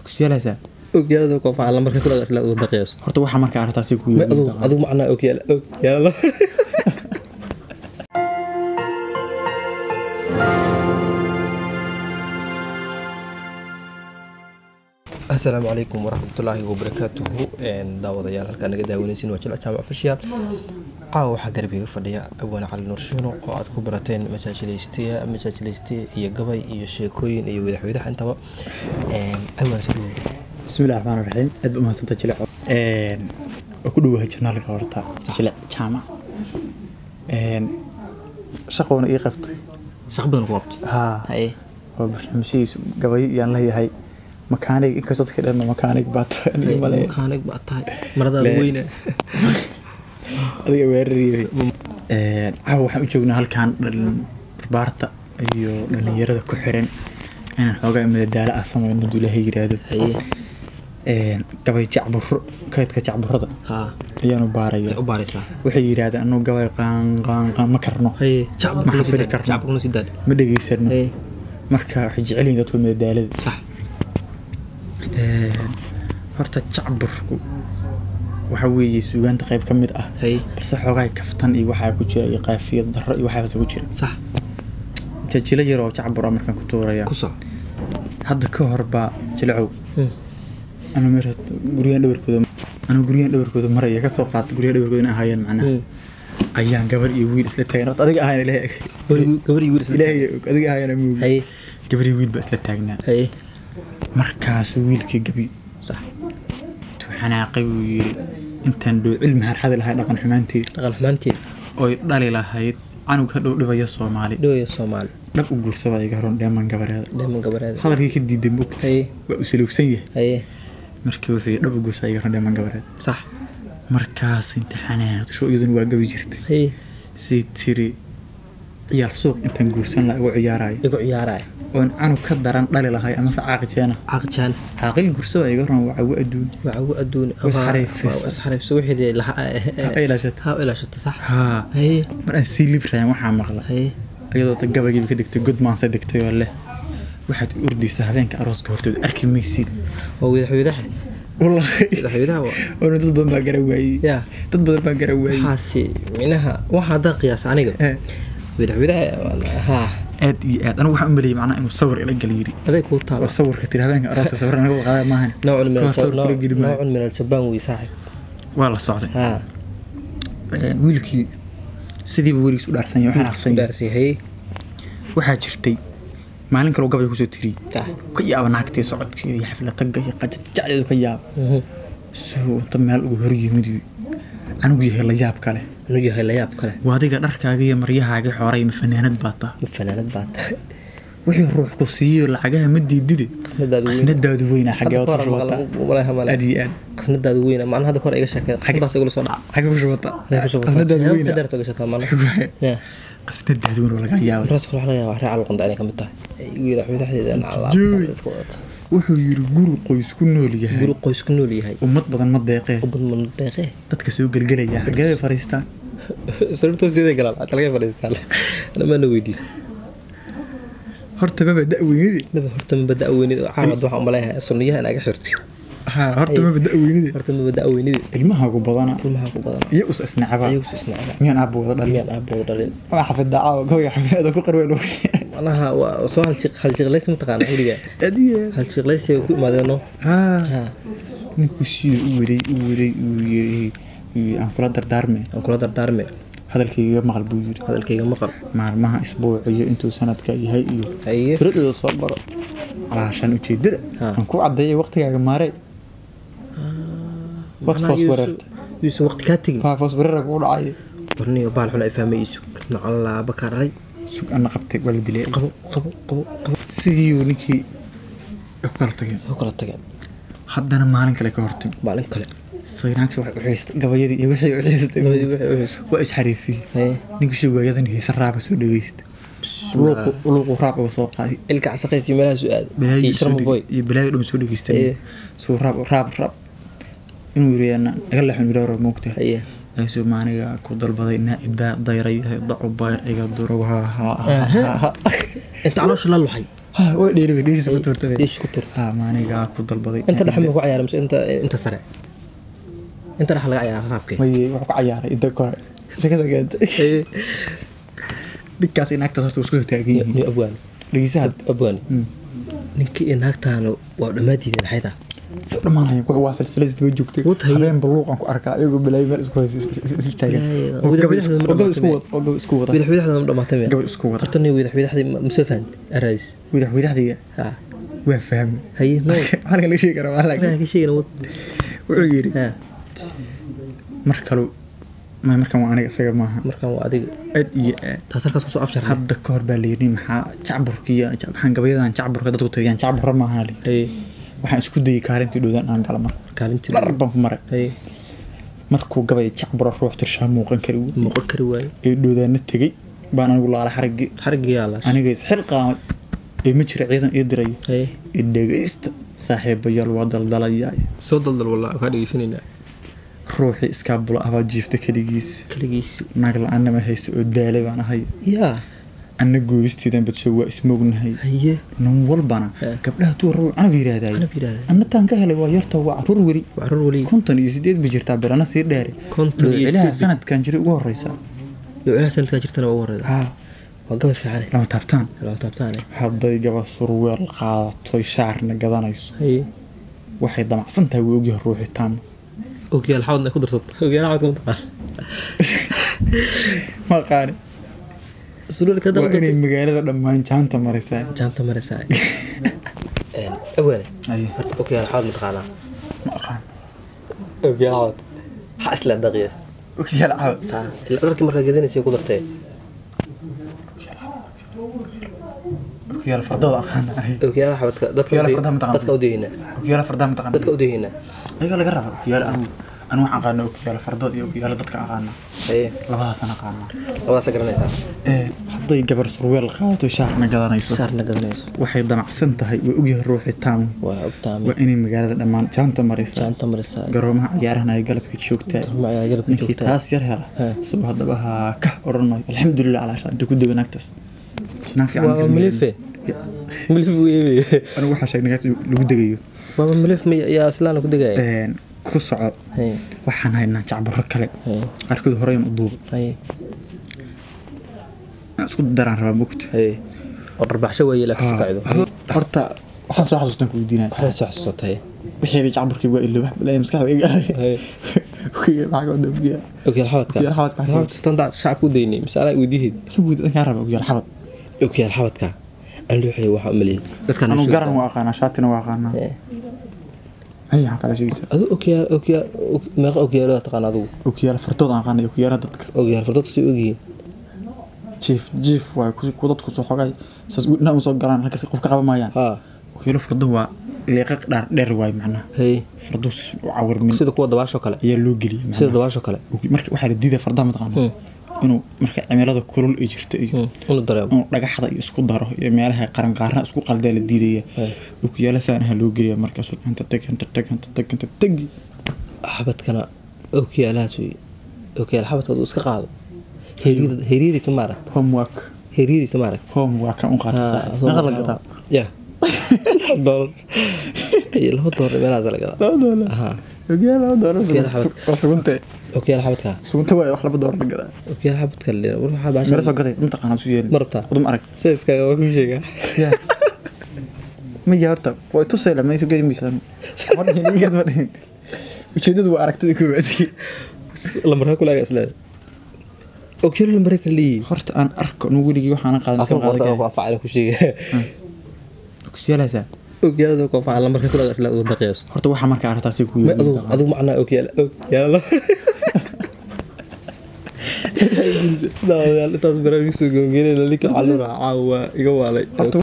kusyaalaasaa ogyaalada koofaha lambarka kulaga isla uu daqiyaso horta waxaa marka arrintaasi ku ma adigu adigu macnaa ogyaala ogyaala asalaamu calaykum waraxmatullaahi wabarakaatuhu daawadayaal halkaa naga daawanaysin waa jilc jaamac official caawa waxaa garbiga fadhiya abwaan cali nurshiino oo aad ku barateen majaajilaystiya majaajilaystiya iyo gabay iyo sheekooyin iyo wadaxweydaha intaba abwaan soo bismillahi raxmaan raxiim aad ba umahadsanta jilic waa ku dhowahay janaalka horta jilic jaamac shaqoona ii qabtay shaq badan ku qabtay haa haye waa barnaamijyadiis gabayo iyaan leeyahay makaanig inkastoo dadka dhan makaanig baa tahay aniga maleeya makaanig baa tahay maradaada Le- weyne adiga weerariyay caawa waxaan u joognaa halkan dhalin barbaarta iyo dhalinyarada ku xiran inaan xoogaa madadaalo ah samayno hadduu ilaahay yiraahdo haye gabay jacburo kaydka jacburada haa ayaanu baaraya way u baaraysaa waxay yidhaahdeen anuu gabay qaanqaanqaan ma karno haye Ma xafidi karno. jacburkuna si daad ma dhegaysano haye marka waxay jecel yihiin dadku madadaalada sax horta jacburku waxa weeye suugaanta qayb ka mid ah haye balse xoogaa kaftan iyo waxaa ku jira iyo qaafiyad darro iyo waxaas ku jira sax jajilo yar oo jacbur ah markaan ku tuuraya ku soc hadda ka hor baa jilacow anu meer guryahan dhabarkooda anu guryahan dhabarkooda maraya kasoo qaata guryaha dhabarkooda in ahaayeen macnaha ayaan gabar iyo wiil isla taagan horta adiga ahayn ilaahay gabar iyo wiil isla ilaahay og, adiga ahayn muugi haye gabar iyo wiil baa isla taagnaa haye markaasuu wiilkii gabi sax intuu xanaaqay buu yiri intaan dhoocil maharxadi lahay dhaqan xumaanteed dhaqan xumaanteed oy dhali lahayd canug hadhow dhibaya soomaali dhawaya soomaali dhab u guursaba iga horon dheeman gabareeda dheeman gabareeda hadalkii ka diiday mogta haye waa u salowsan yahay haye markii wuxuu yidhi dhab u guursa iga horon dheeman gabareed sax markaas inta xanaaqdisho iyaduna waa gabi jirtay haye say tiri ciyaar suuq intaan guursan laha igu ciyaaraya igu ciyaaraya oon canug ka daran dhali lahay amase caaqijeena caqjaan caaqil guursaba iga horon waa cawo adduun wacawo adduun Wasxariifis. isxariifso wixii ha ilaashata ha ilaashata sax haa haye mar aan sii librayaan waxaa maqla haye iyadoo da gabaygiiba ka degtay god maansa degtay oo leh waxaad u ordaysaa habeenka arooska hortooda arki maysid waa wadaxweydaha wallaahi wadaxweydaha waa oona dad badan baa gara waayey yaa dad badan baa gara waayey waxaasi minaha waxa haddaa qiyaasa aniga Eh, wadaxweydaha haa aad iyo aad anigu waxaan u maleeyay macnaha inuu sawir ila gal yiri aday kuu taala oo sawirka tiri habeenka arooska sawir naga wada qaada maahan noocun min Kuwa sawir kula geli maayo. noocun min aljabaan wey saaxib waa la socday haa Eh, wiilkii sidiiba weligiis u dhaarsan yahay waxaan aqsan yahay dhaarsi haye waxaa jirtay maalin kaloo gabay kusoo tiriyey ah ka yaaba naagtee socodkeeda iyo xafla tagga iyo qajajacdeedu ka yaaba mhm. soo inta meel ugu hor yimid uu anigu yahay la yaab kale inuu yahay layaab kale waa adiga dharkaaga iyo maryahaaga xoray ma fanaanad baa taa ma fanaanad baa tahay wixii ruux ku siiyo lacagaha ma diidide qasnadaadu weyn qasnadaadu weynaa xagee hadda waad ku kahor shubataa malaha male aad iyo aad qasnadaadu weyna macnaha hadda kahor iga sheekay qasnadaas igula soo dhaca xagee ku shubataa Hadday ku soo bataan. qasnadaadu Siyaabo weynaa kadarto gashataa macnaha Yeah. qasnadaadu weyn waa laga yaabay Markaas kale waxaa laga yaabaa reer calqonda inay ka mid tahay wadaxweydaxdeeda Jooy. wuxuu yiri guri qoys ku nool yahay guri qoys ku nool yahay ummad badan ma deeqee ubad mana deeqee dadka soo gelgelaya xageeday fariistaan sababtoosidee galaan hata laga fadhiistaan dhammaana weydiis horta maba da-weynidi maba horta maba da-weynid caawad waxaan umaleeyahay sunniyaha in aga xirto ha horta maba da-weynidi horta maba da-weynid ilmahaagu badana ilmaha ku badan iyo us isnacaba ayagus isnacba miyaan aabba wada dhalin miyaan aabbow dhalin ama xafida caawa gawga xafidada ku qarween macnaha waa soo haljiq haljiqlaysi mataqaana xilliga haljiqlaysiga ku imaadeeno ha ha ninkuu siduu u waday u waday uu yiri uu yiri aan kula dardaarme aan kula dardaarme hadalkayga maqal buu yiri hadalkayga maqal maalmaha isbuuc iyo intuu sanadka yahay iyo haye tiradooda soo baro calaashan ujeedada Ha. aan ku cadeeyay waqtigaaga maarey waqti foos wareerta yuusan waqti kaa tegin faa foos wareera kugu dhacay warniyo baal xun ay fahmayeyso nacolaaba kaa dhalay sug ana qabtay waa la dilay qabo qabo qabo qabo sidii ninkii ay ku kala tageen ku kala tageen haddana maalin kale ka hortimi maalin kale sayraanki waxay u xiistay gabayadii iyo wixii u xiistay Gabayadii wixii u xiistay. waa isxariifiyey haye ninka shugaayadan heesa raaba soo dhageysta luuqu luuqu raab uga soo qaaday ilka casaqaysi meelaha su aad balaayo iyo sharma boy iyo balaayo dhan soo dhageystay Ee. soo raab raab raab inuu yiri ana iga leexan yiri hore moogta haye ayuu maaniga ku dalbaday naacibaa dayray dacu bayr iga durow ha ha ha ha inta caloosha la luxay ha way dheeri way dheeri ku turtay diish ku tur ha maanigaa ku dalbaday inta dhexe ma ku cayaaray mise inta inta sare inta dhexe laga cayaaray raabkee may wax ku cayaaray inta kore shakada keentay dhigkaas in naagtaas horta isku taagan yihiin ni abwaani dhegeysaha abwaani ninkii iyo naagtaana waa dhammaadiideen xaytaa soo dhamaanaya kuwa waa silsilad isdaba joogtay Wad haye. habeen baluuqan ku arkaa iyagoo bilaay meel isku haysa is taagan Yaa, yaa. oo gabay isku- Wadax- oo gabay isku wadax- wada oo gabay isku wada widax widaxda ma dhamaatay miya gabay isku wada horta ni widax widaxdii ma soo fahanti araadis widax widaxdiga ha waa fahmi haye no halka laga sheegi karaa waa waxaa laakiin ka sheegana wad wuxuu yidhi ha mar kale ma markan waa aniga isaga maaha markaan waa adiga aad iyo aad taas halkaas kusoo afjarnay hadda ka hor baa layidhi maxaa jacburka iyo waxaan gabayadan jacburka dadku tiriyaan jacburra maaha li haye waxaan isku dayay kaalintii dhowdaan aan gala mar kaalintii dhar baan ku maray haye markuu gabay jacbura ruux tirshaa muuqan kari uu muuqan kari waaye ee dhowdaana tegey baan anigu laala xarigii xarigii yaa laashay aniga isxil qaamay ee ma jira ciidan ii dirayo haye ee dhegaysta saaxiibayaal waa daldalayaa soo daldal wallah kaa dhegeysanaynaa ruuxii iskaabula abaa jiifta keligiis kaligiisi naag la-aanama hayso oo daalay baan ahay yaa anna goobisteedan badsho waa ismoognahay haye nin walbana Eh. gabdhaha tuu rabo canab yidhaahdaay Canab yidhaahdaa. anna taan ka helay waa yarta waa caruur weli waa carruur weli konton iyo sideed bay jirtaa bilana sii dheere Konton iyo ilaha sideed. sanadkan jiray ugu horeysa luculaha sanadkaa jirtana waa ugu horeyda ha waa gabay fiicane lama taabtaan lama taabtaane hadday gaba surweel qaadatoy shaarna gadanayso haye waxay damacsan tahay wuu ogyahay ruuxi taama ogyaal xawadna ku darsat ogyaal xawadka ma taqaan ma qaani sululka waa inay magaalada dhammaan jaanta marisaa jaanta maraysaa awaane Aye. horta ogyaal xawad ma taqaanaa ma aqaan ogyaal xawad waxaa isla daqiyaas ogyaal cawd ila dharkii markaa gedanaysa ku dartee ogyaal fardooda aqaan ogyaal xawadka dadka Ogyaal u fardaha ma day- taqaan? dadka u dayeynaa ogyaal fardaha ma taqaan dadka u dayeynaa ayaga laga raba ogyaal anigu anigu waxaan aqaana ogyaal fardood iyo ogyaal dadka aqaana haye labadaasaan aqaana labadaasa garanaysaa ee hadday gabar surweel qaadato shaarna gadanayso saarna gadanayso waxay damacsan tahay waa ogyahay ruuxi taama waa ogtaami waa inay magaalada dhammaan jaanta marisaa jaanta maraysaa garoomaha ciyaarahana ay galabka joogtaa magaca galabka ninkii joogtaa taas yar hela He. isagoo haddaba ha ka odhan maayo alxamdulilah calaa shaa intuu ku dego naagtaas naag fiican waa kasma milife helin. milif buu eebaya anigu waxaa sheegnay naagta lagu degayo waaba milif ma yaa islaana ku degaya Een, ku soco haye waxaan haynaa jacbaro kale haye qaarkood horeyn u duuba haye aan isku daraan rabaa mogta haye oo dharbaxsho weeye ilaa kasi kacdo horta waxaan soo xasuustan ku weydiinaya waxay soo xasuusatay wixii bay jacbarkii waa ilo wax balaya maskaxda iga Haye. galay maxaa ka wada ogyahay ogyaal xabadka Ogyaal xabadka. xabadka sultaan shacabka u daynay misaala weydiihid ka guud kaa raba ogyaal xabad ogyaal xabadka aan luuxay waxa u maliyay dadkan anu garan waa aqaanaa shaatina waa aqaanaa hay waxaan kala sheegaysaa adu ogyaal ogyaal meeqa ogyaalada taqaan adigu ogyaal fardood aan aqaanay ogyaala dadka ogyaal fardadka sii ogyihiin jiif jiif waay ku ku dadku soo xogay saas u dhinac soo galaan halkaas qof ka qaban maayaan haa ogyaalo fardo waa leeqa dhaar dheer waay macnaha haye fardo si u cawirmin sida kuwa dabaasho kale ayaa loo geliyay sida macnaha dabaasho kale marka waxaa la diidaa fardaha mataqaana inuu marka cimilada kulul ay jirto iyo unu dareemo inuu dhagaxda iyo isku daro iyo meelaha qaranqaarna isku qaldaa la diidaya Hey. okuyaala saanaha loo geliya markaasuu inta teg inta teg inta teg inta teg xabadkana ogyaalahaas wey ogyaal xabadka adu iska qaado heeryada- heeryadiisa maarag homework heeryadiisa maarag homework kan u qaatasa naqa la gadaa ya doolar iyo laba doolar meelahaas la gadaa laba doolar Ahaa. ogaala laba doolar Ogaala xabad. waa sugunta ogyaal xabadka sugunta waay wax laba doolar la gadaa ogyaal xabadka la war waxaa meel baasha soo gaday mataqaana su yeeli ma rabtaa udum arag sida iskaga war ku sheegaa ma yaa horta way tusay lama isu gedi miisaan ma dhihin igad ma dhihin ujeedadu waa aragtida koowaad lambarka kulaaga isleed ogyaal lambarka kala leeyihiin horta aan arko nu weligii waxaana qaadan asoo iska qorta oo ku qaadan afacala ku sheega kusyaalaasaa ogyaalada ku afacala lambarka kulaaga isleed ugu daqiyaas horta waxaa markaa aragtaasi ku ma adigu adigu macnaa ogyaal ogyaal daawadayaal intaas barnaamij soo goongeynayna ninka caluura caawa iga waalay Horta